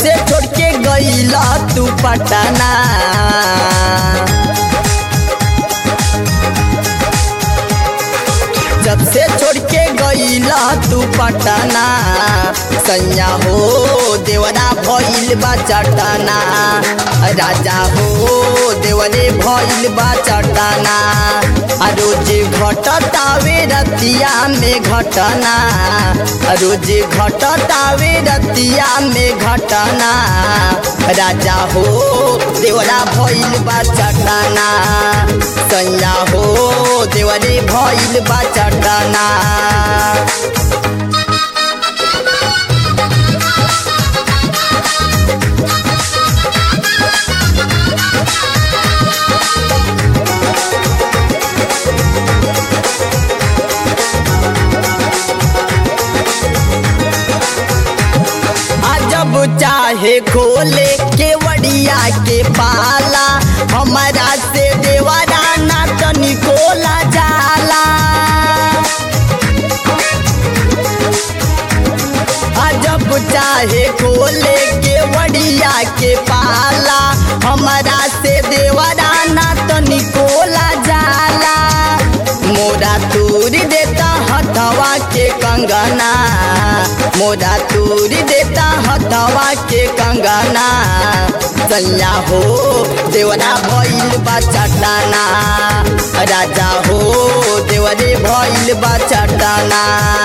से छोड़ के गईला तू पटना जब से छोड़ के गईला तू पटना सैया हो देवरा भइल बा चटना राजा हो देवरे भइल बा चटना आ रोज घटतावे रतिया में घटना आ रोज घटतावे रतिया में घटना राजा हो देवरा भइल बा चटना सैया हो देवरे भइल बा चटना जब चाहे खोले के वड़िया के पाला हमारा से देवरा ना तनिकोला जाला जब चाहे खोले के वड़िया के पाला हमारा से देवरा ना तनिकोला जाला मोरा तूर देता हथवा के कंगना मोरा तूर देता हथवा के कंगना सैया हो देवरा भइल बा चटाना राजा हो देवरे भइल बा चटाना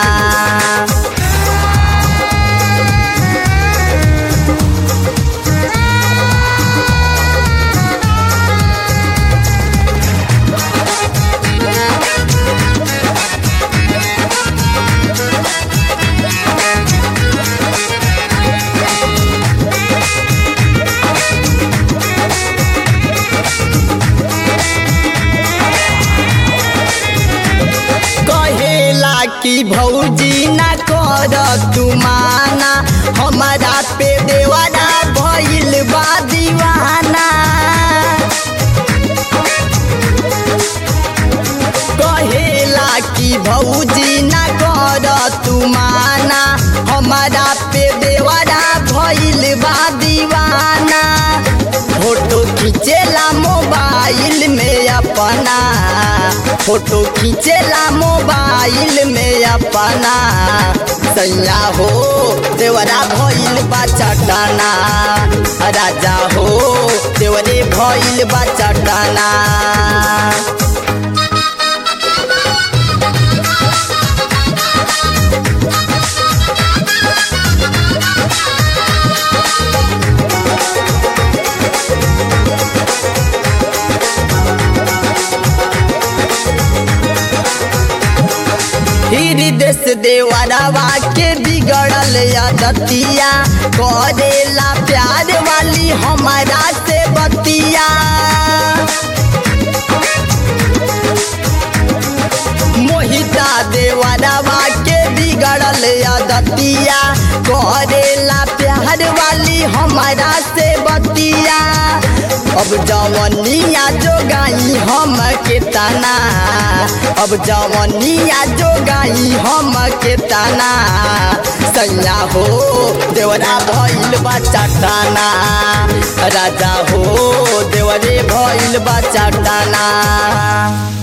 कहेला कि भौजी ना कर तू माना हमारा पे देवाना भइल बा दीवाना कहेला कि भौजी ना कर तू माना हमारा पे देवाना भइल बा दीवाना फोटो खींचेला मोबाइल में अपना फोटो खींचेला मोबाइल में अपना सैया हो देवरा भइल बा चटाना राजा हो देवरे भइल बा चटाना देश देवरवा के बिगड़ल आदतिया करेला प्यार वाली हमारा से बतिया मोहिता देवरवा के बिगड़ल आदतिया करेला प्यार वाली हमारा से बतिया अब जवनिया जो गाई हम के तना अब जवनिया जो गाई हम के तना सैया हो देवरा भइल बा चटाना राजा हो देवरे भइल बा चटाना